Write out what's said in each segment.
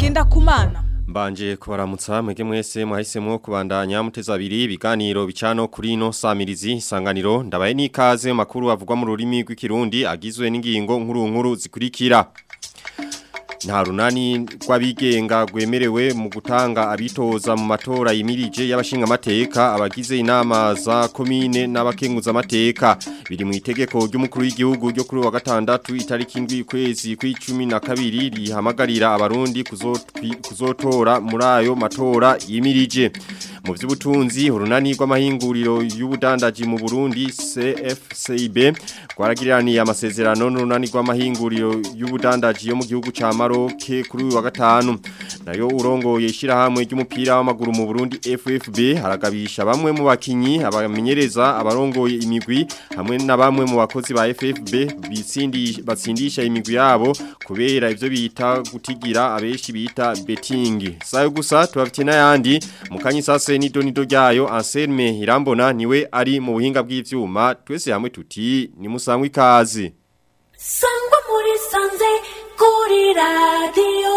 Ngendakumana Mbanje kubaramutsa mwege mwese mwahisemo kubandanya muteza abiri ibiganiro bicano kuri ino samirizi isanganiro ndabaye n'ikaze makuru avugwa mu rurimi rw'ikirundi agizwe n'ingingo nkuru nkuru zikurikira nta runani rw'abigenga rwemerewe mu gutanga abitoza mu matora yimirije y'abashinga amateka abagize inama za komine n'abakenguza amateka biri mu itegeko ry'umukuru w'igihugu ryo kuri wa gatandatu itariki indwi kwezi kw'icumi na kabiri rihamagarira abarundi kuzotora muri ayo matora yimirije mu by'ubutunzi urunani rw'amahinguriro y'ubudandaji mu Burundi CFCB rwaragiraniye amasezerano n'urunani rw'amahinguriro y'ubudandaji yo mu gihugu ca Maroc kuri uyu wa gatanu nayo urongoye ishirahamwe ry'umupira w'amaguru mu Burundi FFB haragabisha bamwe mu bakinyi abamenyereza abarongoye imigwi hamwe na bamwe mu bakozi ba FFB bitsindi batsindisha imigwi yabo kubera ivyo bita gutigira abeshi bita betting sayo gusa tubafite n'ayandi mukanyi sase ni donido ryayo Anselme Irambona niwe ari mu buhinga bw'ivyuma twese hamwe tuti ni musangwe ikaze Sangwa muri sanze kuri radio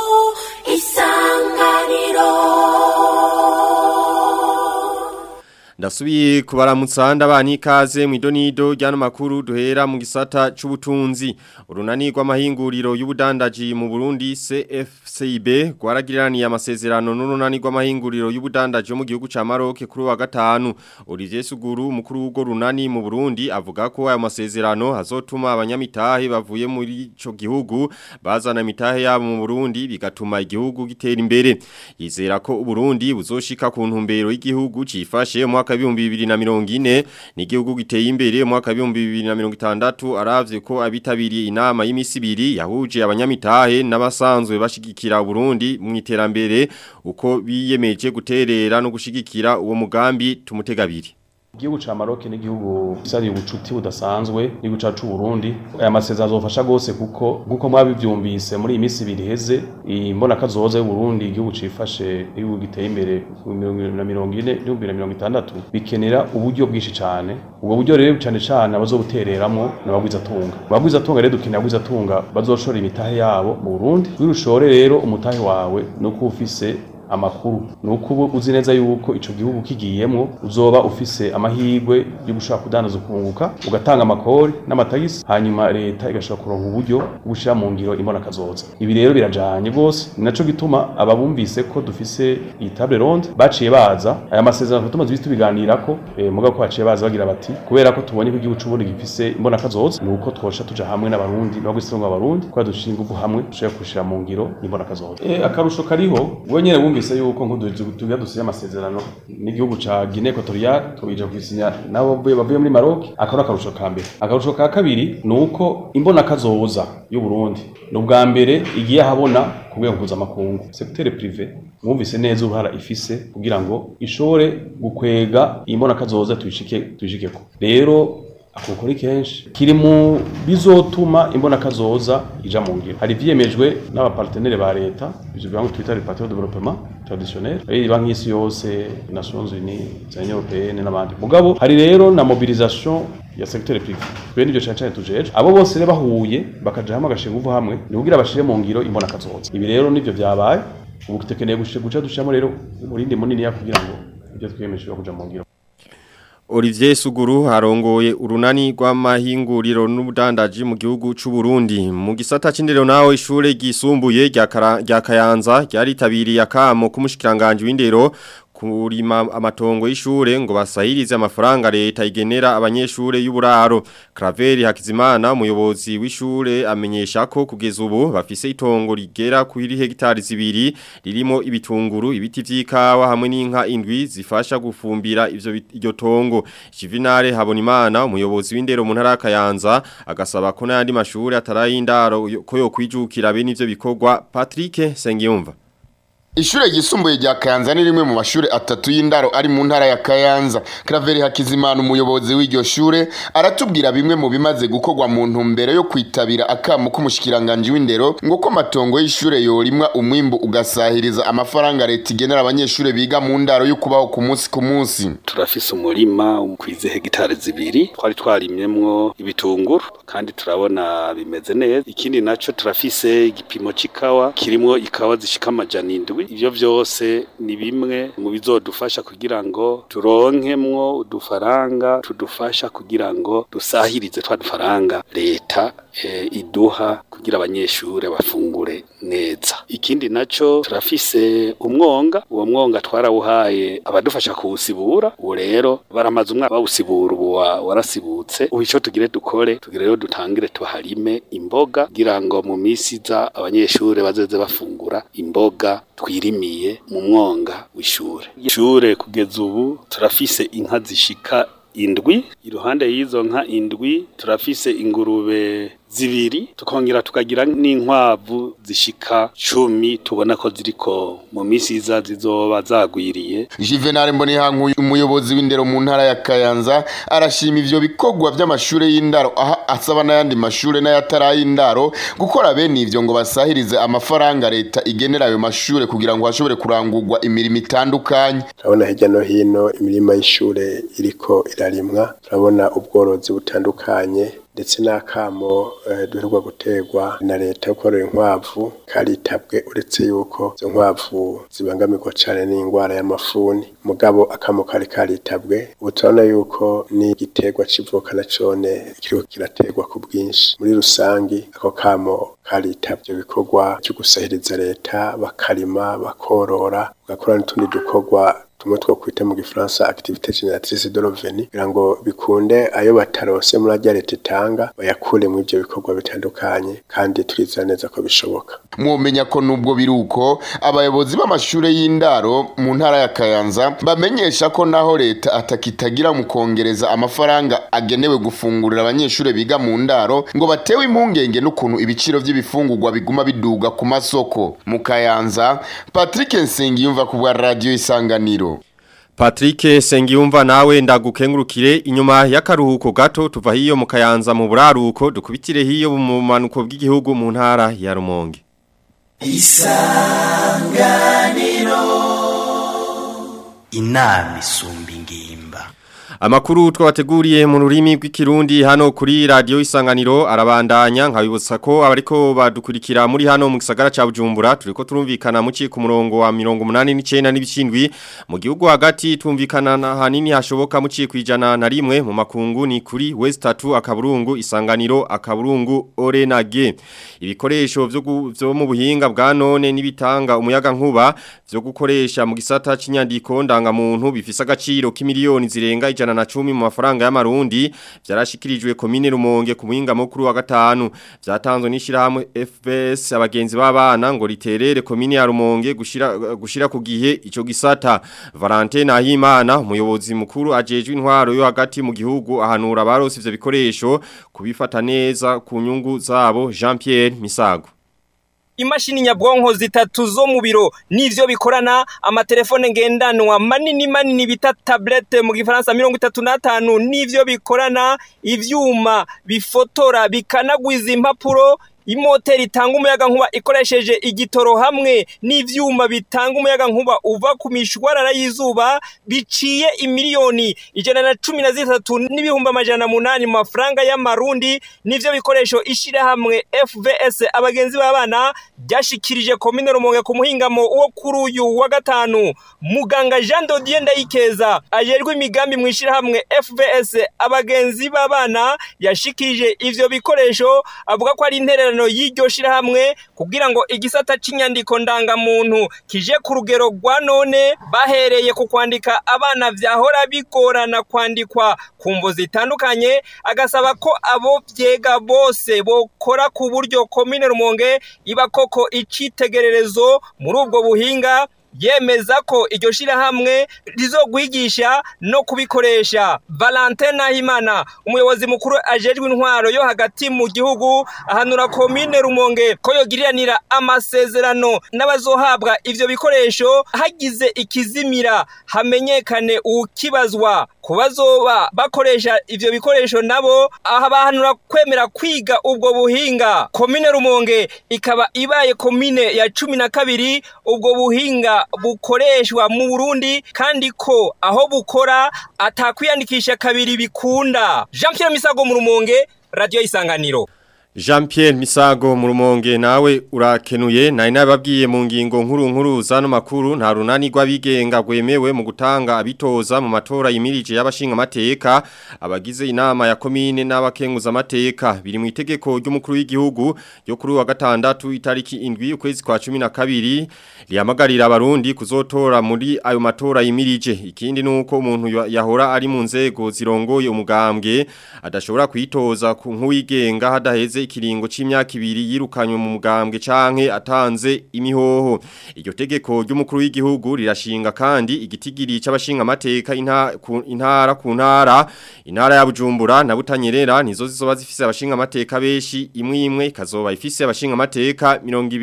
isanganiro Ndasubiye kubaramutsa ndabani ikaze mu idonido ryano makuru duhera mu gisata c'ubutunzi urunani rw'amahinguriro y'ubudandaji mu Burundi CFCB rwaragiraniye amasezerano n'urunani rw'amahinguriro y'ubudandaji yo mu gihugu ca Maroc kuri wa gatanu Olivier Suguru mukuru w'ugo runani mu Burundi avuga ko ayo masezerano hazotuma abanyamitahe bavuye muri ico gihugu bazana imitahe yabo mu Burundi bigatuma igihugu gitera imbere yizera ko Burundi buzoshika ku ntumbero y'igihugu cifashe mu mwaka w'ibihumbi bibiri na mirongo ine ni igihugu giteye imbere mu mwaka w'ibihumbi bibiri na mirongo itandatu aravye ko abitabiriye inama y'imisi ibiri yahuje abanyamitahe n'abasanzwe bashigikira Burundi mu iterambere uko biyemeje guterera no gushigikira uwo mugambi tumutegabiri Igihugu ca Maroc ni igihugu gisari ubucuti budasanzwe n'igihugu cacu Burundi aya masezerano azofasha gose kuko nkuko mwabivyumvise muri imisi ibiri heze imbona kazoza y'u Burundi igihugu cifashe igihugu giteye imbere na mirongo ine n'ibihumbi na mirongo itandatu bikenera uburyo bwinshi cane ubwo buryo rero cane cane abazobutereramwo n'abagwiza tunga abagwiza tunga rero dukenera abagwiza tunga bazoshora imitahe yabo mu Burundi wirushore rero umutahe wawe nuko ufise amakuru nuko ubu uzi neza yuko ico gihugu kigiyemwo uzoba ufise amahirwe yo gushaka kudandaza ukunguka ugatanga amakori n'amatagisi hanyuma leta igashobora kuronka uburyo bwo gushira mu ngiro imbona kazoza ibi rero birajanye gose ni naco gituma ababumvise ko dufise iyi table ronde baciye baza aya masezerano tumaze ibisi tubiganirako e, muga ko baciye baza bagira bati kubera ko tubonye ko igihugu c'uburundi gifise imbona kazoza nuko twosha tuja hamwe n'abarundi n'abagwisango abarundi kubera dushinga inguvu hamwe dushobora gushira mu ngiro imbona kazoza e, akarusho kariho we nyene bumvise yuko nk'udutuga dusinya amasezerano n'igihugu ca Guinea Equatorial tubija kwisinya nabo bavuye muri Maroc akaba akarusho ka mbere akarusho ka kabiri nuko imbona kazoza y'u Burundi n'ubwa mbere igiye habona ku rwego mpuzamakungu secteur privé mwumvise neza uruhara ifise kugira ngo ishobore gukwega imbona kazoza tuyishike tuyishikeko rero akukuri kenshi kiri mu bizotuma imbona kazoza ija mu ngiro hari vyemejwe n'abapartenere ba leta ivyo bibango twita les partenaires de développement traditionnel ari banki y'isi yose Nations Unies za Union Européenne n'abandi mugabo hari rero na mobilisation ya secteur privé bene ivyo cyane cyane tujeje abo bose rero bahuye bakaja hamwe agashinga uvu hamwe ni kugira bashire mu ngiro imbona kazoza ibi rero nivyo vyabaye ubu tukeneye guca dushamo rero umurindi munini ya kugira ngo ibyo twiyemeje kuja mu ngiro Olivier Suguru harongoye urunani rw'amahinguriro n'ubudandaji mu gihugu c'u Burundi mu gisata c'indero naho ishure gisumbuye rya Kayanza ryaritabiriye akamo k'umushikiranganje w'indero kurima amatongo y'ishure ngo basahirize amafaranga leta igenera abanyeshure y'uburaro Craveri Hakizimana umuyobozi w'ishure amenyesha ko kugeza ubu bafise itongo rigera kuri hegitari zibiri ririmo ibitunguru ibiti vy'ikawa hamwe n'inka indwi zifasha gufumbira ivyo iryo tongo Juvenal Habonimana umuyobozi w'indero mu ntara ya Kayanza agasaba ko n'andi mashure atarayindaro ko yo kwijukira bene ivyo bikorwa Patrick Sengiyumva Ishure ryisumbuye rya Kayanza ni rimwe mu mashure atatu y'indaro ari mu ntara ya Kayanza. Claver Hakizimana umuyobozi w'iryo shure aratubwira bimwe mu bimaze gukorwa mu ntumbero yo kwitabira akamu k'umushikiranganje w'indero ngo ko matongo y'ishure yorimwa umwimbu ugasahiriza amafaranga leta igenera abanyeshure biga mu ndaro yo kubaho ku munsi ku munsi. turafise umurima kwize hegitari zibiri twari twarimyemwo ibitunguru kandi turabona bimeze neza ikindi naco turafise igipimo c'ikawa kirimwo ikawa zishika amajana indwi ivyo vyose ni bimwe mu bizodufasha kugira ngo turonkemwo udufaranga tudufasha kugira ngo dusahirize twa dufaranga leta e, iduha kugira abanyeshure bafungure neza ikindi naco turafise umwonga uwo mwonga twarawuhaye abadufasha kuwusibura ubu rero baramaze umwaka bawusibura ubu wa- warasibutse ubu ico tugire dukore tugire rero dutangire tuharime imboga kugira ngo mu misi iza abanyeshure bazoze bafungura imboga twirimiye mu mwonga w'ishure ishure kugeza ubu turafise inka zishika indwi iruhande y'izo nka indwi turafise ingurube zibiri tukongera tukagira n'inkwavu zishika cumi tubona ko ziriko mu misi iza zizoba zagwiriye Juvenal Mbonihankuye umuyobozi w'indero mu ntara ya Kayanza arashima ivyo bikorwa vy'amashure y'indaro aha asaba n'ayandi mashure n'ayatari gukora bene ivyo ngo basahirize amafaranga leta igenera ayo mashure kugira ngo hashobore kurangurwa imirimo itandukanye. turabona hirya no hino imirima y'ishure iriko irarimwa turabona ubworozi butandukanye ndetse n'akamo eh, duheruka guterwa na leta yo korora inkwavu karitabwe uretse yuko izo nkwavu zibangamirwa cane n'ingwara y'amafuni mugabo akamo kari karitabwe ubu turabona yuko n'igiterwa c'ivoka na cone kiriko kiraterwa ku bwinshi muri rusangi ako kamo karitabye ibikorwa vyo gusahiriza leta bakarima bakorora bagakora n'utundi dukorwa tumwe two kwita mu gifaransa activité génératrice de revenu kugira ngo bikunde ayo batarose muri arya leta itanga bayakure mu ivyo bikorwa bitandukanye kandi turizera neza ko bishoboka Mwomenya ko nubwo biruko abayobozi b'amashure y'indaro mu ntara ya Kayanza bamenyesha ko naho leta atakitagira mu kongereza amafaranga agenewe gufungurira abanyeshure biga mu ndaro ngo batewe impungenge n'ukuntu ibiciro vy'ibifungurwa biguma biduga ku masoko mu Kayanza Patrick Nsengiyumva ku bwa radio isanganiro Patrick Sengiyumva nawe ndagukengurukire inyuma y'akaruhuko gato tuva hiyo mu Kayanza mu buraruko dukubitire hiyo mu manuko bw'igihugu mu ntara ya Rumonge inama isumba ingimba Amakuru twabateguriye mu rurimi rw'ikirundi hano kuri radio isanganiro arabandanya nkabibutsa ko abariko badukurikira muri hano mu gisagara ca Bujumbura turiko turumvikana mu ku murongo wa 89 n'ibishindwi mu gihugu hagati tumvikana na hanini hashoboka mu kwijana na rimwe mu makungu ni kuri West 3 akaburungu isanganiro akaburungu Orenage ibikoresho vyo gu- vyo mu buhinga bwa none nibitanga umuyaga nkuba vyo gukoresha mu gisata c'inyandiko ndangamuntu bifise agaciro k'imiliyoni zirenga ijana na cumi mu mafaranga y'amarundi vyarashikirijwe komine Rumonge ku muhinga mukuru wa gatanu vyatanzwe n'ishirahamwe FBS abagenzi b'abana ngo riterere komine ya Rumonge gushira gushira ku gihe ico gisata Valentin Nahimana umuyobozi mukuru ajejwe intwaro yo hagati mu gihugu ahanura abarose ivyo bikoresho kubifata neza ku nyungu zabo Jean Pierre Misago imashini nyabwonko zitatu zo mu biro nivyo bikorana amatelefone ngendanwa manini manini bita tablette mu gifaransa mirongo itatu n'atanu nivyo bikorana ivyuma bifotora bikanagwiza impapuro imoteri itanga umuyaga nkuba ikoresheje igitoro hamwe n'ivyuma bitanga umuyaga nkuba uva ku mishwarara y'izuba biciye imiliyoni ijana na cumi na zitatu n'ibihumbi amajana munani mu mafaranga y'amarundi nivyo bikoresho ishirahamwe FVS abagenzi b'abana ryashikirije komine Rumonge ku muhingamo wo kuri uyu wa gatanu muganga Jean Dodier Ndayikeza ajerwe imigambi mu ishirahamwe FVS abagenzi b'abana yashikirije ivyo bikoresho avuga ko ari intererano y'iryo shirahamwe kugira ngo igisata c'inyandiko ndangamuntu kije ku rugero rwa none bahereye ku kwandika abana vyahora bigorana kwandikwa ku mvo zitandukanye agasaba ko abo vyega bose bokora ku buryo komine Rumonge iba koko icitegererezo muri ubwo buhinga yemeza ko iryo shirahamwe rizogwigisha no kubikoresha Valentin Nahimana umuyobozi mukuru ajejwe intwaro yo hagati mu gihugu ahanura komine Rumonge ko yogiriranira amasezerano n'abazohabwa ivyo bikoresho hagize ikizimira hamenyekane ukibazwa kubazoba bakoresha ivyo bikoresho nabo aha bahanura kwemera kwiga ubwo buhinga komine Rumonge ikaba ibaye komine ya cumi na kabiri ubwo buhinga bukoreshwa mu Burundi kandi ko aho bukora atakwiyandikisha kabiri bikunda Jean Pierre Misago mu Rumonge radio isanganiro Jean Pierre Misago mu rumonge nawe urakenuye nari nababwiye mu ngingo nkuru nkuru zano makuru nta runani rw'abigenga rwemewe mu gutanga abitoza mu matora yimirije y'abashinga amateka abagize inama ya komine n'abakenguza amateka biri mu itegeko ry'umukuru w'igihugu yo kuri wa gatandatu itariki indwi ukwezi kwa 12 lihamagarira abarundi kuzotora muri ayo matora yimirije ikindi nuko umuntu yahora ari mu nzego zirongoye umugambwe adashobora kwitoza ku nk'uwigenga hadaheze ikiringo c'imyaka ibiri yirukanywe mu mugambwe canke atanze imihoho iryo tegeko ry'umukuru w'igihugu rirashinga kandi igitigiri c'abashinga amateka intara ku ntara intara ya Bujumbura na Butanyerera nizo zizoba zifise abashinga amateka beshi imwe imwe ikazoba ifise abashinga amateka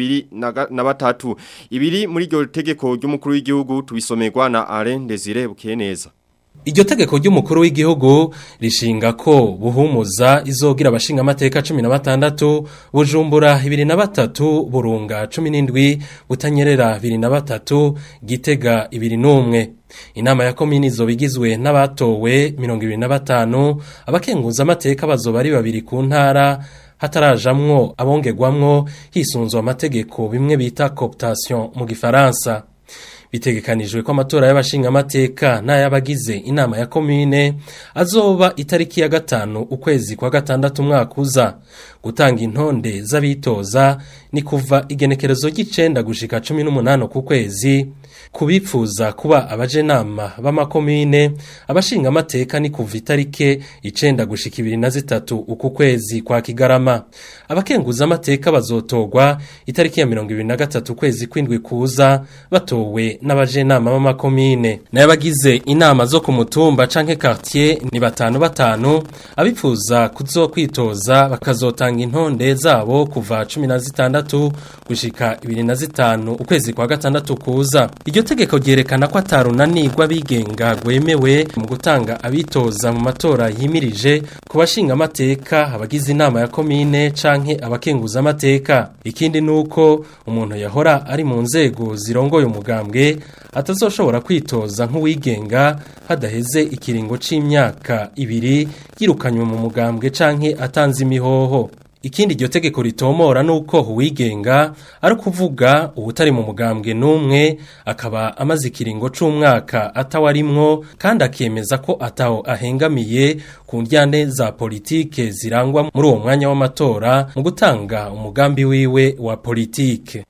23 ibiri muri iryo tegeko ry'umukuru w'igihugu tubisomerwa na Alain Desire Bukeneza Iryo tegeko ry'umukuru w'igihugu rishinga ko buhumuza izogira abashinga amateka 16 bujumbura 23 burunga 17 butanyerera 23 gitega 21 Inama ya komini izobigizwe n'abatowe 25 abakenguza amateka bazoba ari babiri ku ntara hatarajamwo abongerwamwo hisunzwe amategeko bimwe bita cooptation mu gifaransa bitegekanijwe ko amatora y'abashinga amateka n'ay'abagize inama ya komine azoba itariki ya gatanu ukwezi kwa gatandatu umwaka uza gutanga intonde z'abitoza ni kuva igenekerezo ry'icenda gushika cumi n'umunani ku kwezi kubifuza kuba abajenama b'amakomine abashinga amateka ni kuva itarike icenda gushika ibiri na zitatu uku kwezi kwa kigarama abakenguza amateka bazotogwa itariki ya mirongo ibiri na gatatu ukwezi kw'indwi kuza batowe n'abajenama b'amakomine n'abagize inama zo ku mutumba canke quartier ni batanu batanu abifuza kuzokwitoza bakazotanga intonde zabo kuva cumi na zitandatu gushika ibiri na zitanu ukwezi kwa gatandatu kuza iryo tegeko ryerekana ko atarunanirwa bigenga rwemewe mu gutanga abitoza mu matora yimirije ku bashinga amateka abagize inama ya komine canke abakenguza amateka ikindi nuko umuntu yahora ari mu nzego zirongoye umugambwe atazoshobora kwitoza nk'uwigenga hadaheze ikiringo c'imyaka ibiri yirukanywe mu mugambwe canke atanze imihoho ikindi iryo tegeko ritomora nuko uwigenga ari kuvuga ubutari mu mugambwe n'umwe akaba amaze ikiringo c'umwaka atawarimwo kandi akemeza ko ataho ahengamiye ku ndyane za politike zirangwa muri uwo mwanya w'amatora mu gutanga umugambi wiwe wa politike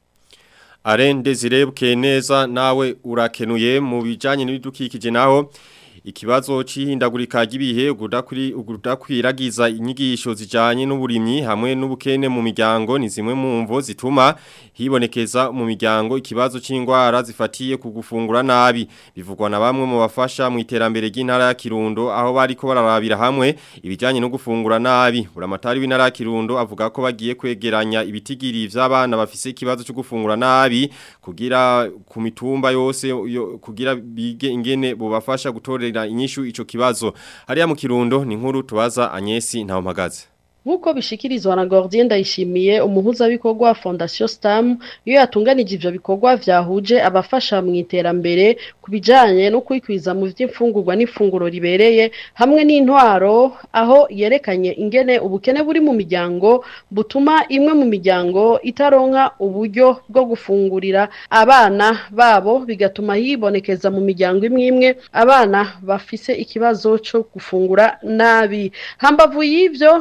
Arende zirebwe neza nawe urakenuye mu bijanye n'ibidukikije naho ikibazo c'ihindagurika ry'ibihe ugudakwiragiza inyigisho zijanye n'uburimyi hamwe n'ubukene mu miryango ni zimwe mu mvo zituma hibonekeza mu miryango ikibazo c'ingwara zifatiye ku gufungura nabi bivugwa na bamwe mu bafasha mu iterambere ry'intara ya Kirundo aho bariko bararabira hamwe ibijanye no gufungura nabi buramatari w'intara ya Kirundo avuga ko bagiye kwegeranya ibitigiri vy'abana bafise ikibazo cyo gufungura nabi kugira ku mitumba yose yo, kugira bige ingene bobafasha gutorera inyishu ico kibazo hariya mu Kirundo ni nkuru tubaza Agnesi ntawo mpagaze Nkuko bishikirizwa na Gordien Ndayishimiye umuhuza bikorwa wa Fondation Stam iyo yatunganije ivyo bikorwa vyahuje abafasha mu iterambere kubijanye no kwikwiza mu vy'imfungurwa n'ifunguro ribereye hamwe n'intwaro aho yerekanye ingene ubukene buri mu miryango butuma imwe mu miryango itaronka uburyo bwo gufungurira abana babo bigatuma yibonekeza mu miryango imwe imwe abana bafise ikibazo cyo gufungura nabi hambavu y'ivyo yabanda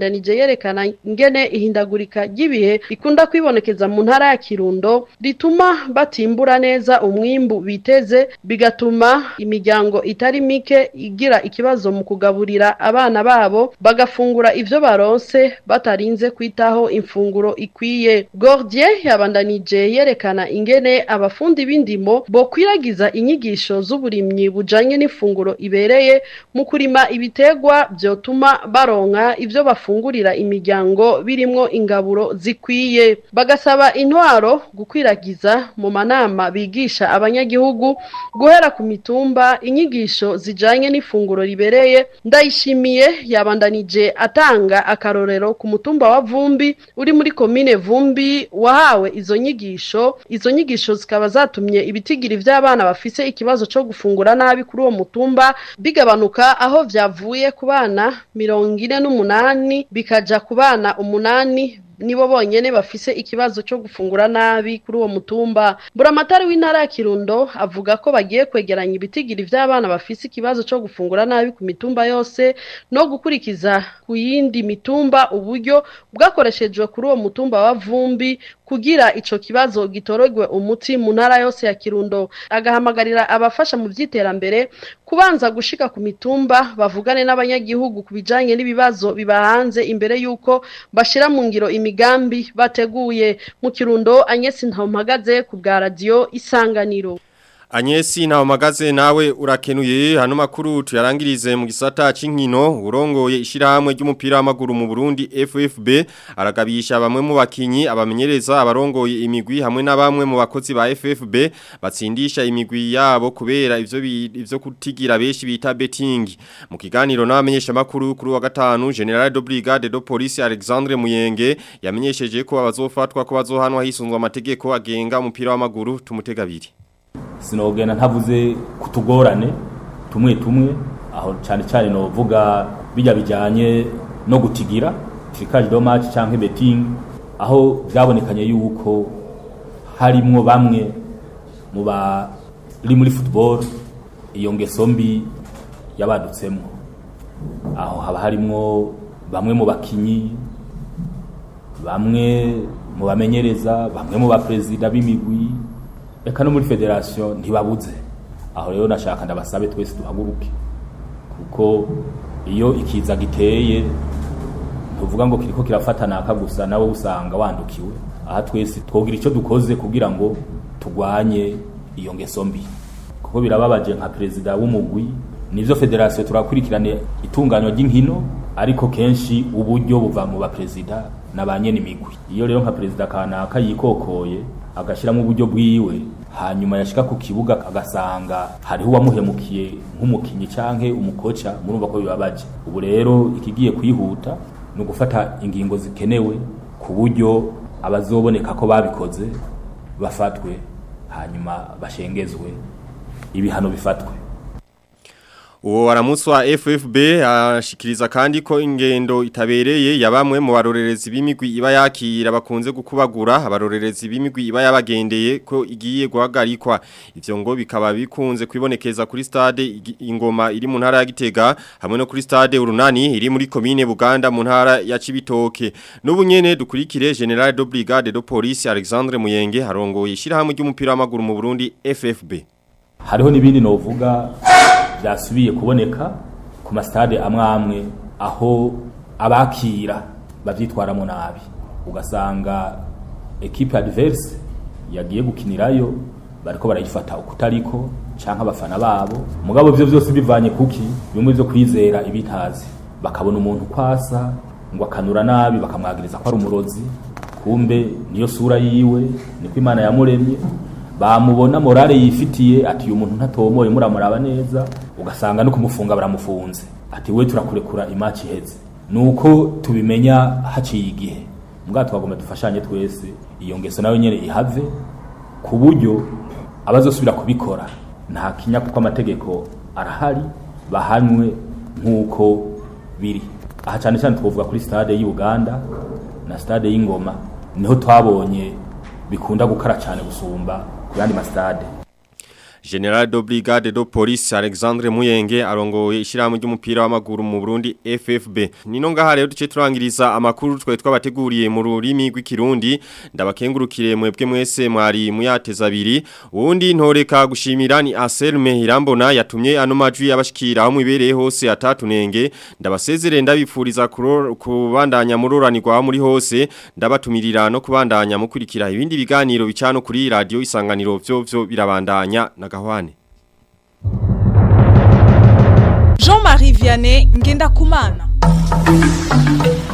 yabandanije yerekana ingene ihindagurika ry'ibihe rikunda kwibonekeza mu ntara ya Kirundo rituma batimbura neza umwimbu biteze bigatuma imiryango itari mike igira ikibazo mu kugaburira abana babo bagafungura ivyo baronse batarinze kwitaho imfunguro ikwiye Gordier yabandanije yerekana ingene abafundi b'indimo bo kwiragiza inyigisho z'uburimyi bujanye n'ifunguro ibereye mu kurima ibitegwa vyotuma baronka ivyo bafungurira imiryango birimwo ingaburo zikwiye bagasaba intwaro gukwiragiza mu manama bigisha abanyagihugu guhera ku mitumba inyigisho zijanye n'ifunguro ribereye ndayishimiye yabandanije atanga akarorero ku mutumba wa Vumbi uri muri komine Vumbi wahawe izo nyigisho izo nyigisho zikaba zatumye ibitigiri vy'abana bafise ikibazo co gufungura nabi kuri uwo mutumba bigabanuka aho vyavuye ku bana mirongo ine n'umunani bikaja ku bana umunani nibo bonyene bafise ikibazo cyo gufungura nabi kuri uwo mutumba buramatari w'intara ya Kirundo avuga ko bagiye kwegeranya ibitigiri vy'abana bafise ikibazo cyo gufungura nabi ku mitumba yose no gukurikiza ku yindi mitumba uburyo bwakoreshejwe kuri uwo mutumba wa Vumbi kugira ico kibazo gitorogwe umuti mu ntara yose ya Kirundo agahamagarira abafasha mu vyiterambere kubanza gushika ku mitumba bavugane n'abanyagihugu kubijanye n'ibibazo bibahanze imbere yuko bashira mu ngiro imigambi bateguye mu Kirundo Agnes Ntampagaze ku bwa radio Isanganiro Anyesi na omagaze nawe urakenuye hano makuru tuyarangirize mu gisata c'inkino urongoye ishirahamwe ry'umupira w'amaguru mu Burundi FFB aragabisha bamwe mu bakinyi abamenyereza abarongoye imigwi hamwe na bamwe mu bakozi ba FFB batsindisha imigwi yabo kubera ivyo bi- ivyo kutigira beshi bita betting mu kiganiro n'abamenyesha makuru kuri wa gatanu General de Brigade de Police Alexandre Muyenge yamenyesheje ko abazofatwa ko bazohanwa hisunzwe amategeko agenga umupira w'amaguru tumutega biri sinogenda ntavuze kutugorane tumwe tumwe aho cyane cyane novuga bijya bijyanye no gutigira tricage de match cyangwa betting aho byabonekanye yuko harimwo bamwe mu bari muri football iyo ngeso mbi yabadutsemo aho haba harimwo bamwe mu bakinyi bamwe mu bamenyereza bamwe mu baperezida b'imigwi reka no muri federation ntibabuze aho rero nashaka ndabasabe twese duhaguruke kuko iyo ikiza giteye tuvuga ngo kiriko kirafata naka gusa nawe usanga wandukiwe aha twese twogira icyo dukoze kugira ngo tugwanye iyo ngeso mbi kuko birababaje nka perezida w'umugwi nivyo federation turakurikirane itunganywa ry'inkino ariko kenshi uburyo buva mu baperezida na ba nyene imigwi iyo rero nka perezida kanaka yikokoye agashyiramo uburyo bwiwe hanyuma yashika ku kibuga agasanga hariho uwamuhemukiye nk'umukinyi canke umukoca murumva ko bibabaje ubu rero ikigiye kwihuta ni ugufata ingingo zikenewe ku buryo abazoboneka ko babikoze bafatwe hanyuma bashengezwe ibihano bifatwe Uwo waramutse wa FFB ashikiriza kandi ko ingendo itabereye ya bamwe mu barorerezi b'imigwi iba yakira bakunze gukubagura abarorerezi b'imigwi iba yabagendeye ko igiye guhagarikwa ivyo ngo bikaba bikunze kwibonekeza kuri stade igi- ingoma iri mu ntara ya Gitega hamwe no kuri stade urunani iri muri commune Buganda mu ntara ya Cibitoke n'ubu nyene dukurikire General de Brigade de Police Alexandre Muyenge harongoye ishirahamwe ry'umupira w'amaguru mu Burundi FFB hariho n'ibindi novuga byasubiye kuboneka ku masitade amwe amwe aho abakira bavyitwaramo nabi ugasanga ekipe adverse yagiye gukinirayo bariko barayifata ukutariko canke abafana babo mugabo ivyo vyose bivanye kuki bimwe vyo kwizera ibitazi bakabona umuntu kwasa ngo akanura nabi bakamwagiriza ko ari umurozi kumbe niyo sura yiwe niko imana yamuremye bamubona morale yifitiye ati uyu muntu ntatomoye muramuraba neza ugasanga no kumufunga baramufunze ati we turakurekura imaci iheze nuko tubimenya haciye igihe mbwa twagomba dufashanye twese iyo ngeso nayo nyene ihave ku buryo abazosubira kubikora nta kinya kuko amategeko arahari bahanwe nk'uko biri aha cyane cyane twavuga kuri stade y'i Uganda na stade y'Ingoma niho twabonye bikunda gukara cyane gusumba ku yandi masitade General de Brigade de Police Alexandre Muyenge arongoye ishyirahamwe ry'umupira w'amaguru mu Burundi FFB nino ngaha rero duce turangiriza amakuru twe twabateguriye mu rurimi rw'ikirundi ndabakengurukire mwebwe mwese mwari muyateza abiri uwundi ntoreka gushimira ni Anselme Irambona yatumye ano majwi abashikira aho mwibereye hose atatunenge ndabasezere ndabipfuriza kuro- kubandanya muroranirwa muri hose ndabatumirira no kubandanya mukurikira ibindi biganiro bicano kuri radio isanganiro vyo vyo birabandanya na gahwane Jean-Marie Vianney Ngenda Kumana